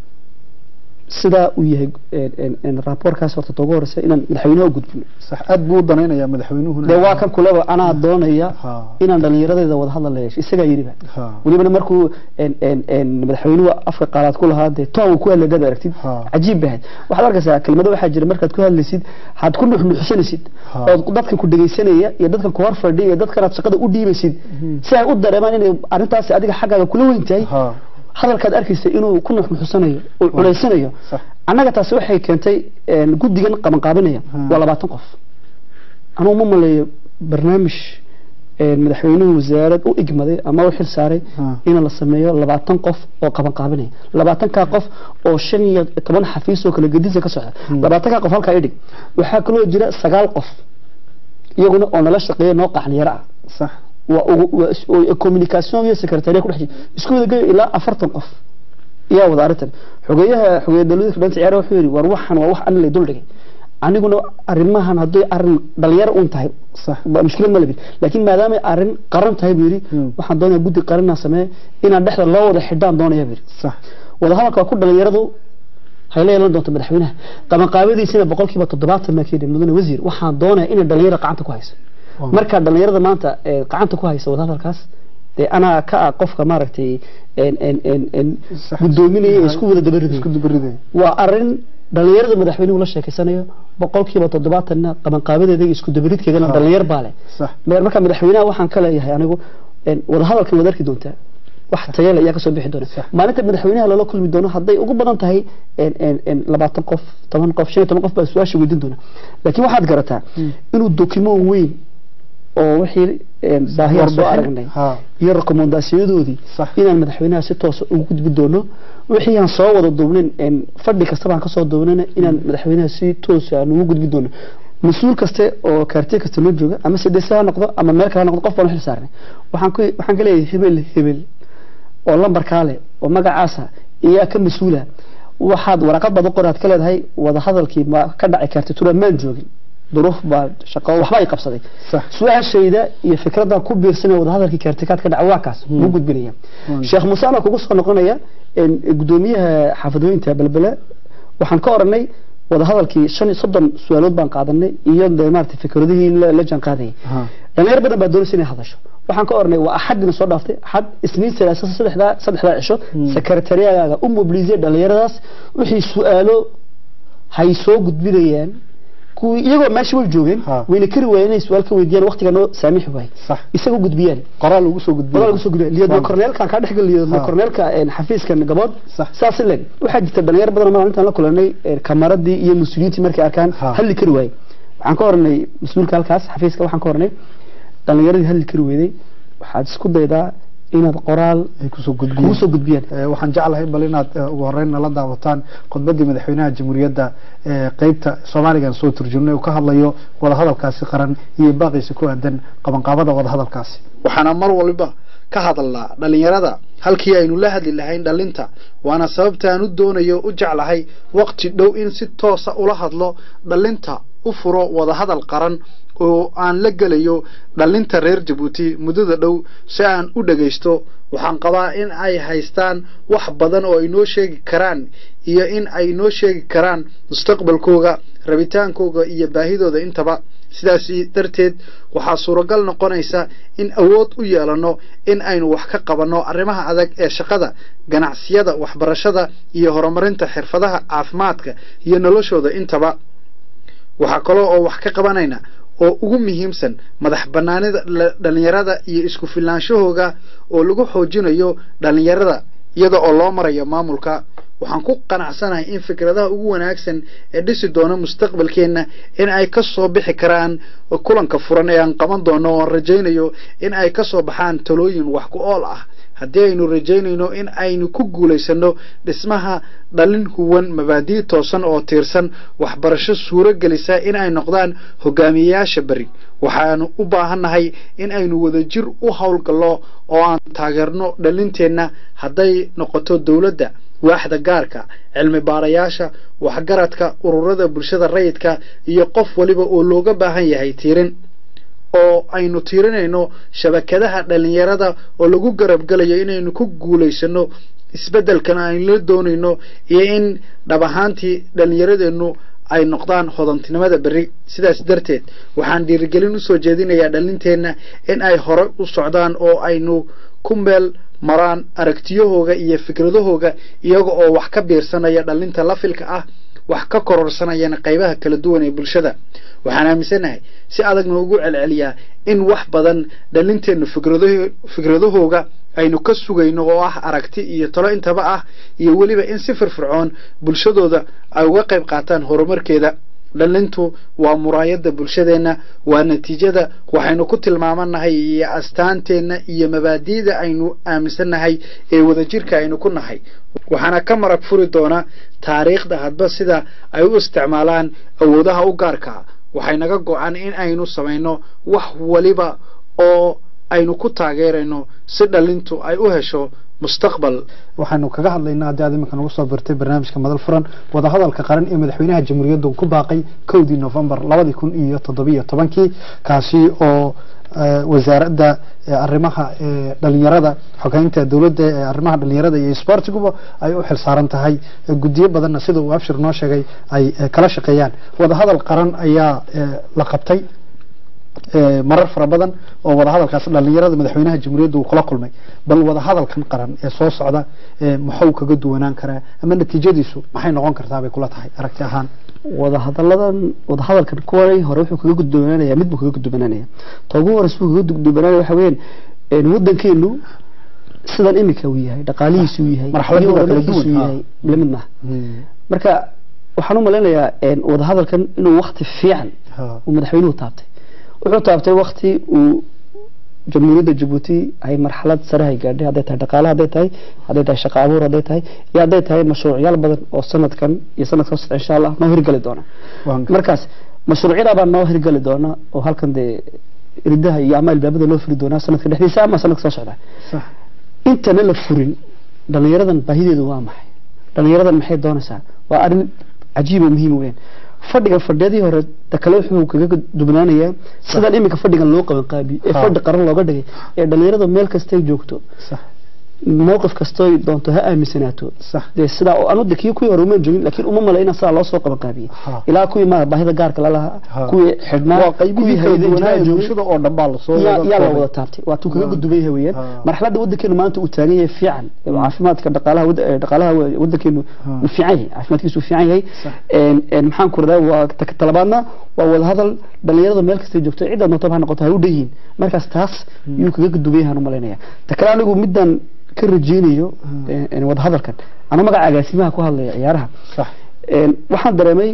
Speaker 2: sidaa uu yahay raaboorkaas horta toogu horeysa inaan madaxweynaha u gudbino
Speaker 1: sax aad buu u danaynayaa madaxweynuhuna
Speaker 2: dee waa kan kuleba anaa doonaya inaan dhalinyaradeeda wada hadal la yeesho isagaa yidhiba welibana markuu madaxweynuhu afka qaalaad ku lahaa dee toon ku hadlay dad aragtid cajiib bahayd waxaad arkaysaa kelmado waxaa jira markaad ku hadlaysid had ku nuxnuxsanaysid oo dadkan ku dhegaysanaya iyo dadkan ku hor fadhiya iyo dadkanaad shaqada u dhiibaysid si ay u dareemaan inay arrintaasi adiga xaggaaga kula weyn tahay hadalkaad arkaysa inuu ku nuxnuxsanayo uu culaysanayo annaga taasi waxay keentay guddigan qabanqaabinaya waa labaatan qof anugu ma maleeyo barnaamij madaxweynuhu wasaarad u igmaday ama u xil saaray in la sameeyo labaatan qof oo qabanqaabinaya labaatankaa qof oo shan iyo toban xafiis oo kala gedisa ka socda labaatankaa qof halkaa idhig waxaa kaloo jira sagaal qof iyaguna oo nala shaqeeya noo qaxniyaro ah
Speaker 1: sax
Speaker 2: communication iyo secretariat ku dhex jira isku wada geeyo ilaa afartan qof ayaa wada arrintan xogeeyaha xogeeya dawladda dhanta ciyaaraha wuxuu yidhi war waxan waa wax an lay dul dhigay aniguna arrimahan hadday arrin dhalinyaro un tahay
Speaker 1: صح
Speaker 2: ba- mushkilad ma labin laakiin maadaamay arrin qaran tahay buu yidhi
Speaker 1: Mm.
Speaker 2: waxaan doonaya guddi qaranaa sameeye inaan dhexda loo wada xidhaan doonaya buu yidhi
Speaker 1: صح
Speaker 2: wadahadalka waa ku dhalinyaradu hay la yeelan doonta madaxweynaha qabanqaabadiisina boqolkiiba toddobaatan maa keedhi mudane wasiir waxaan doonaya inay dhalinyaro gacanta ku hayso
Speaker 1: Waaw.
Speaker 2: marka dhalinyarada maanta ee gacanta ku haysa wadahadalkaas dee anaa ka ah qofka maaragtay en en en en
Speaker 1: صح
Speaker 2: gudoominaya ee isku wada dabariday
Speaker 1: isku dabariday
Speaker 2: waa arrin dhalinyarada madaxweynuhu la sheekeysanayo boqolkiiba toddobaatanna qabanqaabadeeda iyo isku dabaridkeedana
Speaker 1: Ha.
Speaker 2: dhalinyar baa leh
Speaker 1: صح
Speaker 2: marka madaxweynaha waxaan ka leeyahay anigu en, wadahadalkan waad arki doontaa wax tayo leh ayaa kasoo bixi doona
Speaker 1: Sax.
Speaker 2: maalinta madaxweynaha loola kulmi doono hadday ugu badan tahay en, en, en, labaatan qof toban qof shan iyo toban qof baa su-aasha weydiin doona laakiin waxaad garataa
Speaker 1: Mm.
Speaker 2: inuu dokument weyn oo wixii en, baahiyaan soo
Speaker 1: Warbixin.
Speaker 2: aragnay
Speaker 1: Ha.
Speaker 2: iyo rekomendaasiyadoodii
Speaker 1: Sax.
Speaker 2: inaan madaxweynaha si toosa ugu gudbi doono wixii aan soo wada duubnin en, fadhi kastaba aan kasoo duubnina inaan madaxweynaha si toosa aan ugu gudbi doono mas-uul kaste oo kaartiye kasta noo jooga ama sidese ha noqdo ama meel kale ha noqdo qof baan u xil saarnay waxaan ku waxaan ka leeyahay hebel hebel oo lambarkaa leh oo magacaasa iyaa ka mas-uula waxaad waraqad baad u qoraad ka leedahay wadahadalkii ma ka dhaci kartay tura maan joogin duruuf baa shaqo waxba ay qabsaday
Speaker 1: صح
Speaker 2: su-aashayda iyo fikradan ku biirsanaya wadahadalkii kaartikaad ka dhaca waa kaas
Speaker 1: Hmm.
Speaker 2: muu gudbinaya
Speaker 1: Hmm.
Speaker 2: sheekh muuse anoo kugu soo noqonaya en, gudoomiyaha xaafadooyinta belbele waxaan ka oranay wadahadalkii shan iyo soddon su-aalood baan qaadanay iyo dee maarata fikradihii la la jaan qaadayay
Speaker 1: ها
Speaker 2: dhalinyar badan baa doonaysa inay hadasho waxaan ka oranay waa axadina soo dhaaftay axad isniin salaasa saddexdaa saddexdaa cisho
Speaker 1: Hmm.
Speaker 2: sekretariyagaaga u mobilisay dhalinyaradaas wixii su-aalo hay soo gudbinayaan kuwii iyagoo meesha way joogeen
Speaker 1: Ha.
Speaker 2: wayna kari waayeen inay su-aal ka weydiiyaan waqtiga noo saamixi waayay
Speaker 1: صح
Speaker 2: isaga gudbiyaan
Speaker 1: qoraal ugu soo gudbiyay
Speaker 2: walaal kusoo gudbiyaan liyadna
Speaker 1: Waaw.
Speaker 2: korneelkan kaa dhex geliyo
Speaker 1: Ha.
Speaker 2: korneelka een, xafiiskan gabood
Speaker 1: صح
Speaker 2: saas leg waxaa jirta dhalinyar badan oo maalintan la kulanay een, kamaradii iyo mas-uuliyiintii markay arkaan
Speaker 1: Ha.
Speaker 2: hadli kari waayey waxaan ka oranay mas-uulka halkaas xafiiska waxaan ka oranay dhalinyaradii hadli kari weyday waxaad isku daydaa inaad qoraal
Speaker 1: ay kusoo
Speaker 2: kugu
Speaker 1: gudbiyeen
Speaker 2: soo gudbiyaan
Speaker 1: Ee, waxaan jeclahay bal inaad eh, ugu horeyn nala daawataan khudbadii madaxweynaha jamhuuriyadda ee qeybta soomaaligan soo turjumnay uu ka hadlayo wadahadalkaasi qaran iyo baaqiisa ku aadan qabanqaabada wadahadalkaasi
Speaker 3: waxaana mar walba ka hadalnaa dhalinyarada halkii aynu la hadli lahayn dhalinta waana sababta aan u doonayo u jeclahay waqti dhow in si toosa ula hadlo dhalinta u furo wadahadal qaran oo aan la gelayo dhalinta reer jabuuti muddada dhow si aan u dhagaysto waxaan qabaa in ay haystaan wax badan oo ay noo sheegi karaan iyo in ay noo sheegi karaan mustaqbalkooga rabitaankooga iyo baahidooda intaba sidaas darteed waxaa suuragal noqonaysa in awood u yeelano in aynu wax ka qabanno arrimaha adag ee shaqada ganacsiyada waxbarashada iyo horumarinta xirfadaha caafimaadka iyo noloshooda intaba waxaa kaloo oo wax ka qabanayna oo ugu muhiimsan madax banaanida la- dhalinyarada iyo isku filaanshahooga oo lagu xoojinayo dhalinyarada iyada oo loo marayo maamulka waxaan ku qanacsanahay in fikradaha ugu wanaagsan ee dhisi doona mustaqbalkeenna in ay ka soo bixi karaan kulanka furan ee aan qaban doono oo aan rajaynayo in ay ka soo baxaan talooyin wax ku ool ah haddii aynu rajaynayno in aynu ku guulaysano dhismaha dhalin huwan mabaadii toosan oo tiirsan waxbarasho suuro gelisa in ay noqdaan hogaamiyeyaasha beri waxaanu u baahannahay in aynu wadajir u howlgallo oo aan taageerno dhalinteenna hadday noqoto dowladda waaxda gaarka cilmi baarayaasha waxgaradka ururada bulshada rayidka iyo qof waliba oo looga baahan yahay tiirin oo aynu tiirinayno shabakadaha dhalinyarada oo lagu garabgelayo inaynu ku guulaysano isbeddelkana aynu la doonayno iyo in dhab ahaantii dhalinyaradeennu ay noqdaan hodantinimada berri sidaas darteed waxaan dhiirigelin usoo jeedinayaa dhalinteenna in ay hore u socdaan oo aynu ku meel maraan aragtiyahooga iyo fikradahooga iyaga oo wax ka biirsanaya dhalinta lafilka ah wax ka kororsanayana qaybaha kala duwan ee bulshada waxaan aaminsanahay si adagna ugu celceliyaa in wax badan dhalinteennu fikradaho- fikradahooga aynu ka sugayno oo ah aragti iyo talo intaba ah iyo weliba in si firfircoon bulshadooda ay uga qayb qaataan horumarkeeda dhalintu waa muraayadda bulshadeenna waa natiijada waxaynu ku tilmaamanahay iyo astaanteenna iyo mabaadi'da aynu aaminsannahay ee wadajirka aynu ku nahay waxaana ka marag furi doona taariikhda hadba sida ay u isticmaalaan awoodaha u gaarka waxay naga go-an in aynu samayno wax waliba oo aynu ku taageerayno si dhalintu ay u hesho mustaqbal
Speaker 1: waxaanu kaga hadlaynaa haddii aad iminka nagu soo birtay barnaamijka madal furan wadahadalka qaran ee madaxweynaha jamhuuriyaddu ku baaqay kowdii novembar labadii kun iyo toddobiyo tobankii kaasi oo eh, wasaaradda eh, arrimaha eh, dhalinyarada xogeynta dowladda ee arrimaha dhalinyarada iyo isboortiguba ay u xilsaaran tahay Eh, guddiyo badanna sida uu abshir noo sheegay ay eh, kala shaqeeyaan wadahadal qaran ayaa eh, la qabtay ee, marar fara badan oo wadahadalkaas dhalinyarada madaxweynaha jamhuuriyadda uu kula kulmay bal wadahadalkan qaran ee soo socda ee, muxuu kaga duwanaan karaa ama natiijadiisu maxay noqon kartaa bay kula tahay aragti ahaan
Speaker 2: wadahadaladan wadahadalkan kuwani hore wuxuu kaga gudbanaanaya mid buu kaga gudbanaanaya ta ugu horeysa buu kaga gudbanaanaya waxa weeyaan een wadankeenu sidan imika uu yahay dhaqaalihiisu uu yahay
Speaker 1: Marxaladooda
Speaker 2: iyo
Speaker 1: kala duwan,
Speaker 2: horumarkiisu uu
Speaker 1: ha.
Speaker 2: yahay la mid maaha marka waxaan u malaynayaa een wadahadalkan inuu waqti fiican
Speaker 1: Ha.
Speaker 2: uu madaxweynuhu taabtay wuxuu taabtay waqti uu jamhuuriyadda jabuuti ay marxalad sare ay gaadhay hadday tahay dhaqaale hadday tahay hadday tahay shaqo abuur hadday tahay iyo hadday tahay mashruucyaal badan oo sanadkan iyo sanadka socda insha allah noo hirgali doona
Speaker 1: Waan gar-
Speaker 2: markaas mashruucyada baa noo hirgali doona oo halkan dee ridaha iyo ama albaabada loo furi doonaa sanadka dhexdiisa ama sanadka soo socda
Speaker 1: sax
Speaker 2: intana la furin dhalinyaradan baahideedu waa maxay dhalinyaradan maxay doonaysaa waa arrin cajiib oo muhiim weyn fadhiga fadhiyadii hore ta kale wuxuu kaga dubnaanayaa sidan iminka fadhigan loo qaban qaabiyo ee
Speaker 1: Ha.
Speaker 2: fadhi qaran looga dhigay ee dhalinyarada meel kastay joogto
Speaker 1: sax
Speaker 2: mowqif kastoy doonto ha aaminsanaato
Speaker 1: sax
Speaker 2: dee sidaa oo anu de kii kuwii hore uma joogin laakiin uma malayna sidaa loo soo qaban qaabiyey
Speaker 1: Ha.
Speaker 2: ilaa kuwii ma baahida gaarka lalahaa
Speaker 1: Ha.
Speaker 2: kuwii xidhnaa
Speaker 1: waa qaybihii kala
Speaker 2: hay'adaha
Speaker 1: duwanaa
Speaker 2: joogay.
Speaker 1: bulshada oo dhan baa lasoo
Speaker 2: yaa
Speaker 1: wada
Speaker 2: yaa la
Speaker 1: koobay.
Speaker 2: wada taabtay waa tuu kaga
Speaker 1: Ah.
Speaker 2: gudubay yahay weeyaan
Speaker 1: Ah.
Speaker 2: marxaladda wadankeenu maanta uu taagan yahay fiican ee caafimaadka dhaqaalaha wada- ee dhaqaalaha wa- wadankeenu
Speaker 1: Ah.
Speaker 2: uu fiican yahay caafimaadkiisu uu fiican yahay
Speaker 1: Sax.
Speaker 2: een een maxaan ku radaa waa ta- talabaadna waa wadahadal dhalinyarada meel kastay joogto cidda doonto ha noqoto ha u dhan yihiin markaas taas yuu kaga gudubay yahay aan u malaynaya ta kale anigu midaan ka rajeynayo een- een wadahadalkan anuu magaca agaasimaha ku hadlaya ciyaaraha
Speaker 1: sax
Speaker 2: een waxaan dareemay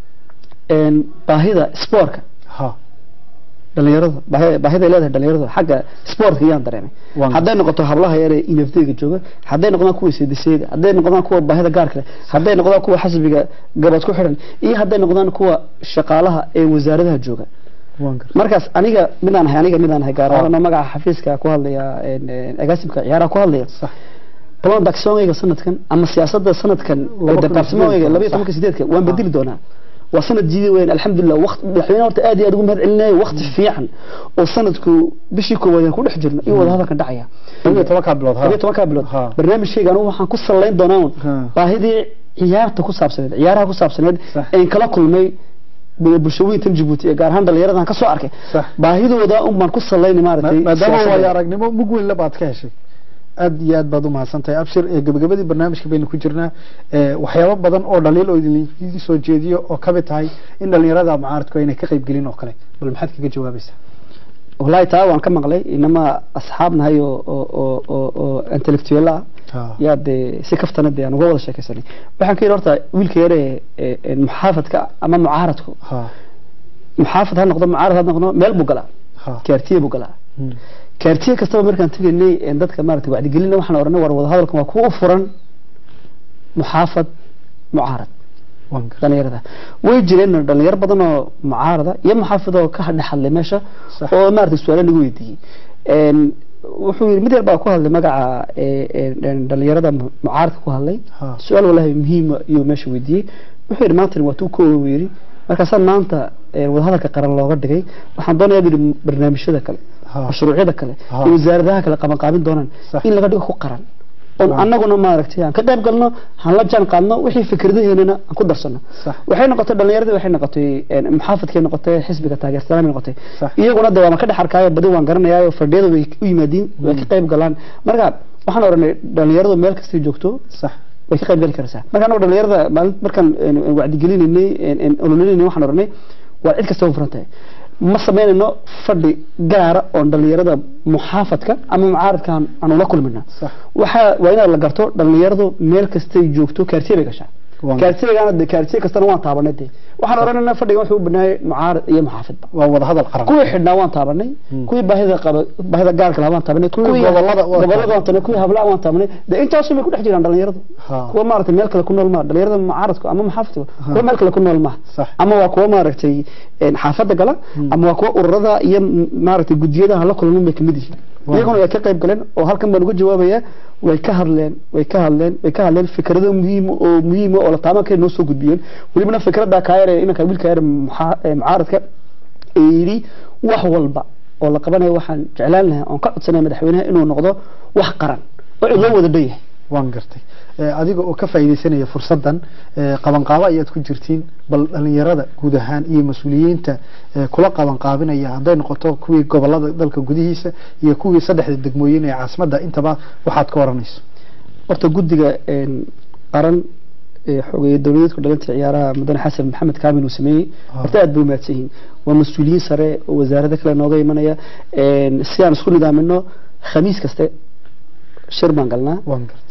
Speaker 2: een baahida spoortka
Speaker 1: ha
Speaker 2: dhalinyarada baahi- baahida ay leedahay dhalinyarada xagga sportka ayaan dareemay
Speaker 1: Waan
Speaker 2: hadday noqoto hablaha yar ee inafteyga jooga hadday noqdaan kuwa seediseeda hadday noqdaan kuwa baahida gaarka leh hadday noqdaan kuwa xasbiga gabad ku xidhan iyo hadday noqdaan kuwa shaqaalaha ee wasaaradaha jooga
Speaker 1: waan gar
Speaker 2: markaas aniga midaan ahay aniga midaan ahay gaar
Speaker 1: Ah.
Speaker 2: ahaan magaca xafiiska ku hadlaya een, een, agaasimka ciyaaraha ku hadlaya
Speaker 1: sax
Speaker 2: plan daksoonkayga sanadkan ama siyaasadda sanadkan
Speaker 1: Laba kun iyo
Speaker 2: departamentkayga
Speaker 1: sideed.
Speaker 2: laba iyo tobanka sideedka waan bedeli doonaa waa sanad jiidi weyn alxamdulilah waqti madaxweyne horta aad iyo aad ugu mahad celinayo waqti fiican oo sanadku bishii koowaad aan ku dhex jirno iyo wadahadalkan dhacaya
Speaker 1: laba iyo tobankaa bilood ha
Speaker 2: laba iyo tobankaa bilood
Speaker 1: Ha.
Speaker 2: barnaamijkayga anigu waxaan ku salayn doonaa un
Speaker 1: Ha.
Speaker 2: baahidii ciyaarta ku saabsaneed ciyaaraha ku saabsaneed
Speaker 1: Sax.
Speaker 2: een kala kulmay bu- bulshooyinkan jabuuti ee gaar ahaan dhalinyaradan ka soo arkay
Speaker 1: Sax.
Speaker 2: baahidooda un baan ku salaynay maaragtay
Speaker 1: Ma- maadaama
Speaker 2: siyaasadda.
Speaker 1: waayo aragnimo mug weyn la baad ka heshay aad iyo aad baad u mahadsantahay abshir ee gabagabadii barnaamijka baynu ku jirnaa ee, waxyaabo badan oo dhaliil oo idin soo jeediyo oo kamid tahay in dhalinyarada mucaaradku aynay ka qayb gelin oo kale bal maxaad kaga jawaabaysaa
Speaker 2: والله taa waan ka maqlay inama asxaab nahay oo oo oo oo oo intellectual ah
Speaker 1: Ha.
Speaker 2: yaa dee si kaftana dee aan uga wada sheekaysanay waxaan ka yidhi horta wiilka yare ee ee muxaafadka ama mucaaradku
Speaker 1: ha
Speaker 2: muxaafad ha noqdo mucaarad ha noqdo meel buu galaa
Speaker 1: ha
Speaker 2: kaartiye buu galaa
Speaker 1: Hmm.
Speaker 2: kaartiye kastaba markaan tegaynay een dadka maaragtay wacdigelina waxaan oranay war wadahadalkan waa kuwa u furan muxaafad mucaarad
Speaker 1: waan gar
Speaker 2: dhalinyarada way jireen dhalinyaro badan oo mucaarada iyo muxaafid oo ka dhex hadlay meesha
Speaker 1: Sax.
Speaker 2: oo maaragtay su-aalo lagu weydiiyey een wuxuu yidhi mid yar baa ku hadlay magaca ee, ee, dhalinyarada mu- mucaaradka ku hadlay
Speaker 1: Ha.
Speaker 2: su-aal walahi muhiima iyuu meesha weydiiyey wuxuu yidhi maanta waa tuu koowa buu yidhi markaasaa maanta ee, wadahadalka qaran looga dhigay waxaan doonayaa buu yidhi barnaamijyada kale
Speaker 1: Ha.
Speaker 2: mashruucyada kale
Speaker 1: Ha.
Speaker 2: iyo wasaaradaha kale qabanqaabin doonaan
Speaker 1: Sax.
Speaker 2: in laga dhigo ku qaran oon
Speaker 1: Waaw.
Speaker 2: annaguna maaragtay aan ka qayb galno aan la jaan qaadno wixii fikradaheennana aan ku darsano
Speaker 1: Sax.
Speaker 2: waxay noqotay dhalinyaradii waxay noqotay een, muxaafadkay noqotay xisbiga taageersanaan noqotay
Speaker 1: Sax.
Speaker 2: iyaguna de waan ka dhex arkaayo badi waan garanayaayo fadhiyada way u yimaadiin way ka qayb galaan marka waxaan oranay dhalinyaradu meel kastay joogto
Speaker 1: sax
Speaker 2: way ka qayb gali karaysaa marka anagu dhalinyarada maalin markaan een, een, wacdigelinaynay een, een, ololinaynay waxaan oranay waa cid kasta u furan tahay ma samaynayno fadhi gaara oon dhalinyarada muxaafadka ama mucaaradka aan aan ula kulmina
Speaker 1: Sax.
Speaker 2: waxaa waa inaad la garto dhalinyaradu meel kastay joogto kaartiye bay gashaa
Speaker 1: Waan-
Speaker 2: kaartiyagaana de kaartiye kastana waan taabanay de waxaan oranaynaa fadhiga wuxuu u banaayay mucaarad iyo muxaafidba
Speaker 1: waa wadahadal qaran
Speaker 2: kuwii xidhnaa waan taabanay kuwii baahida qaba baahida gaarka lahaa waan taabanay kuwii
Speaker 1: gobollada waan
Speaker 2: gobollada waan taabanay kuwii hablaha waan taabanay de intaasu bay ku dhex jiraan dhalinyaradu
Speaker 1: Ha.
Speaker 2: kuwa maaragtay meel kale ku nool maaha dhalinyarada mucaaradku ama muxaafidku kuwa meel kale ku nool maaha
Speaker 1: Sax.
Speaker 2: ama waa kuwa maaragtay een, xaafadda gala ama waa kuwa ururada iyo m- maaragtay gudiyadaha la kulman bay kamid yihiin iyaguna way ka qayb galeen oo halkan baan uga jawaabaya way ka hadleen way ka hadleen way ka hadleen fikrado muhiim oo muhiim oo la taaban kara noo soo gudbiyeen welibana fikrada kaayare inanka wiilka yar mucaaradka ee yidhi wax walba oo la qabanayo waxaan jeclaan lahaa oon ka codsanaya madaxweynaha inuu noqdo wax qaran oo cid loo wada dhan yahay
Speaker 1: waan gartay adiga oo ka faa'iidaysanaya fursaddan qabanqaabo ayaad ku jirtiin bal dhalinyarada guud ahaan iyo mas-uuliyiinta kula qabanqaabinaya hadday noqoto kuwii gobolada dalka gudihiisa iyo kuwii saddexda degmooyin ee caasimadda intaba waxaad ka waranayso
Speaker 2: horta guddiga qaran xogeeye dowladeedku dhalinta ciyaaraha mudane xasan maxamed kaamil uu sameeyey horta aad bay umahadsan yihiin waa mas-uuliyiin sare oo wasaarada kale nooga imanaya si aan isku nidaamino khamiis kaste shir baan galnaa
Speaker 1: waan gartay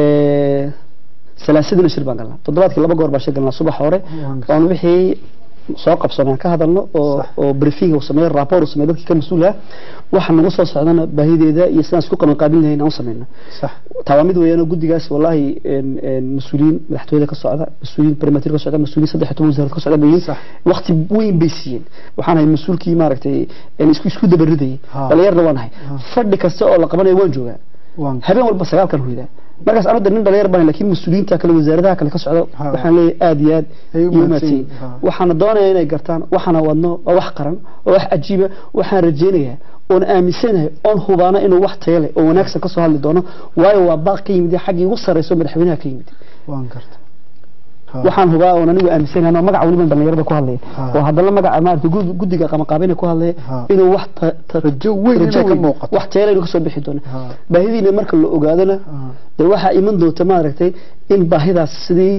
Speaker 2: salaasadina shir baan galnaa toddobaadkii laba goor baan shir galnaa subax hore oon wixii soo qabsanaan ka hadalno oo oo briefing uu sameeyo rapport uu sameeyo dadkii ka mas-uul ah waxa nagu soo socdana baahideeda iyo sidaan isku qaban qaabin lahayn aan u sameyno
Speaker 1: sax
Speaker 2: taa waa mid weeyaan guddigaas wallahi mas-uuliyiin madaxtooyada ka socda mas-uuliyiin primatir ka socda mas-uuliyiin saddex iyo toban wasaarad ka socda bayin
Speaker 1: Sax.
Speaker 2: waqti weyn bay siiyeen waxaan ahay mas-uulkii maaragtay isku isku dabaridayay
Speaker 1: Ha.
Speaker 2: dhalinyarna waan ahay
Speaker 1: Ha.
Speaker 2: fadhi kasta oo la qabanayo waan joogaa
Speaker 1: waan
Speaker 2: habeen walba sagaalkan hoydaa markaas anu de nin dhalinyar baan laakiin mas-uuliyiinta kale wasaaradaha kale ka socda
Speaker 1: Ha.
Speaker 2: waxaan leeyahay aad iyo aad
Speaker 1: Ay u
Speaker 2: iyo
Speaker 1: mahadsan
Speaker 2: mahadsan
Speaker 1: yihiin. Ha.
Speaker 2: waxaana doonayaa inay gartaan waxaana wadno waa wax qaran waa wax cajiiba waxaan rajaynayaa oon aaminsanahay oon hubaana inuu wax tayo leh oo wanaagsan kasoo hadli doono waayo waa baaq ka yimid xaggii ugu sarreyso madaxweynaha ka yimid
Speaker 1: waan gartay Ha.
Speaker 2: waxaan hubaa oon anigu aaminsanahay anoo magaca weliban dhalinyarada ku hadlaya
Speaker 1: Ha.
Speaker 2: oo haddana magaca maaragtay gud- guddiga qabanqaabina ku hadlaya
Speaker 1: Ha.
Speaker 2: inuu wax ta- ta-
Speaker 1: rajo weyn inay
Speaker 2: rajo
Speaker 1: ka
Speaker 2: weyn,
Speaker 1: muuqato
Speaker 2: wax tayo leh inuu kasoo bixi doono
Speaker 1: Ha.
Speaker 2: baahidiina marka la ogaadona
Speaker 1: Ha.
Speaker 2: dee waxaa iman doonta maaragtay in baahidaas sidii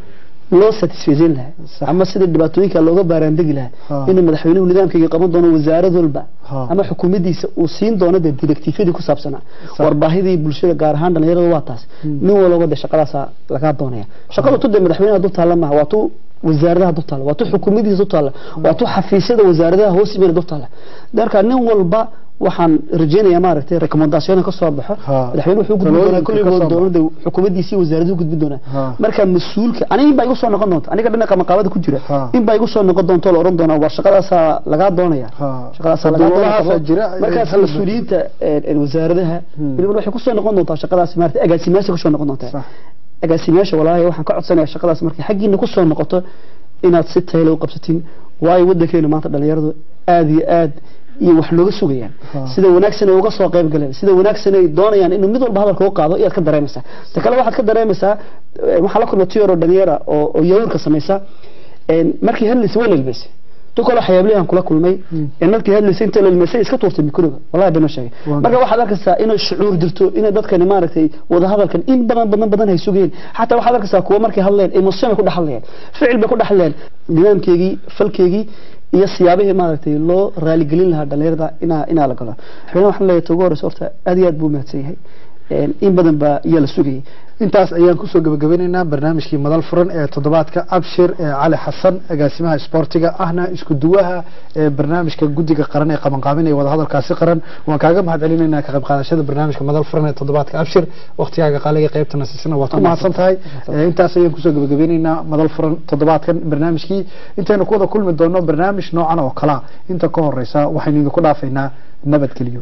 Speaker 2: loo satisfaysan lahaa
Speaker 1: Sax.
Speaker 2: ama sidii dhibaatooyinka looga baaraandegi
Speaker 1: Ha.
Speaker 2: lahaa inuu madaxweynuhu nidaamkayga qaban doono wasaarad walba
Speaker 1: Ha.
Speaker 2: ama xukuumaddiisa uu siin doono dee directiifyadii ku saabsanaa
Speaker 1: Sax.
Speaker 2: war baahidii bulshada gaar ahaan dhalinyarada waa taas nin walba de shaqadaasa lagaa doonaya shaqadu tu dee madaxweynaha du taalla maaha waa tu wasaaradaha du taalla waa tu xukuumaddiisa du taalla waa tu xafiisyada wasaaradaha hoos imana du taalla marka nin walba waxaan rajaynayaa maaragtay recommendation ka soo baxo
Speaker 1: Ha.
Speaker 2: madaxweyne wuxuu gudbin doonaa
Speaker 1: Talooyinka
Speaker 2: kulli
Speaker 1: ka soo
Speaker 2: doonada xukuumaddiisii wasaaraduhu gudbin doonaa
Speaker 1: Ha.
Speaker 2: marka mas-uulka aniga in baa igu soo noqon doonta aniga dhinaca maqaabada ku jira
Speaker 1: Ha.
Speaker 2: in baa igu soo noqon doonta oo la oran doonaa war shaqadaasaa lagaa doonaya
Speaker 1: Ha.
Speaker 2: shaqadaasaa lagaa
Speaker 1: Dowladahaasaa
Speaker 2: doonaya
Speaker 1: jira,
Speaker 2: markaas
Speaker 1: hal-
Speaker 2: mas-uuliyiinta ee, ee, wasaaradaha
Speaker 1: Hmm.
Speaker 2: weliba waxay kusoo noqon doontaa shaqadaas maarata agaasimayaasha kusoo noqon doontaa
Speaker 1: Sax.
Speaker 2: agaasimayaasha walaahi waxaan ka codsanayaa shaqadaas markay xaggiina kusoo noqoto inaad si tayla u qabsatiin waayo waddankeena maanta dhalinyaradu aad iyo aad iyo wax nooga sugayaan
Speaker 1: Ha.
Speaker 2: sida wanaagsan ay uga soo qayb galeen sida wanaagsan ay doonayaan inuu mid walba hadalka u qaado iyaad ka dareemaysaa ta kale waxaad ka dareemaysaa eh, waxaa la kulma tiyoro dhalinyara oo oo yawrka samaysa een, markii hadlaysa waa lelmaysay tu kale waxyaablihi aan kula kulmay
Speaker 1: Mm.
Speaker 2: ee markii hadlaysay inta lelmaysay iska tuurtay mikroga wallahi been ma sheegay
Speaker 1: Waa
Speaker 2: marka waxaad arkaysaa inay shucuur jirto inay dadkani maaragtay wada hadalkan in badan badan badan hay sugeen xataa waxaad arkaysaa kuwa markay hadleen emotion bay ku dhaxlayeen ficil bay ku dhaxleen nidaamkeygii falkeygii iyo siyaabihii maaragtay loo raaligelin lahaa dhalinyarada inaa inaa la galo madaxweyne waxaan leeyahay togu horeysa horta aad iyo aad buu mahadsan yahay Een, in badan baa iyaa la sugayay
Speaker 1: intaas ayaan kusoo gabagabeynaynaa barnaamijkii madal furan ee toddobaadka abshir ee cali xasan agaasimaha isboortiga ahna isku duwaha ee barnaamijka guddiga qaran ee qabanqaabinaya wadahadalkaasi qaran waan kaaga mahad celinaynaa ka qayb qaadashada barnaamijka madal furan ee toddobaadka abshir waqtigaaga qaaliga qaybta nasiisana waad ku mahadsan tahay Ee, intaas ayaan kusoo gabagabeynaynaa madal furan toddobaadkan barnaamijkii intaynu ku wada kulmi doono barnaamij noocan oo kala inta ka horeysa waxaynu idinku dhaafaynaa nabadgelyo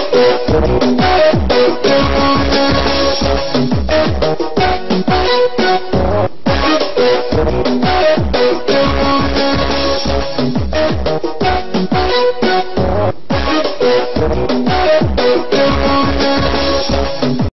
Speaker 4: Thank you.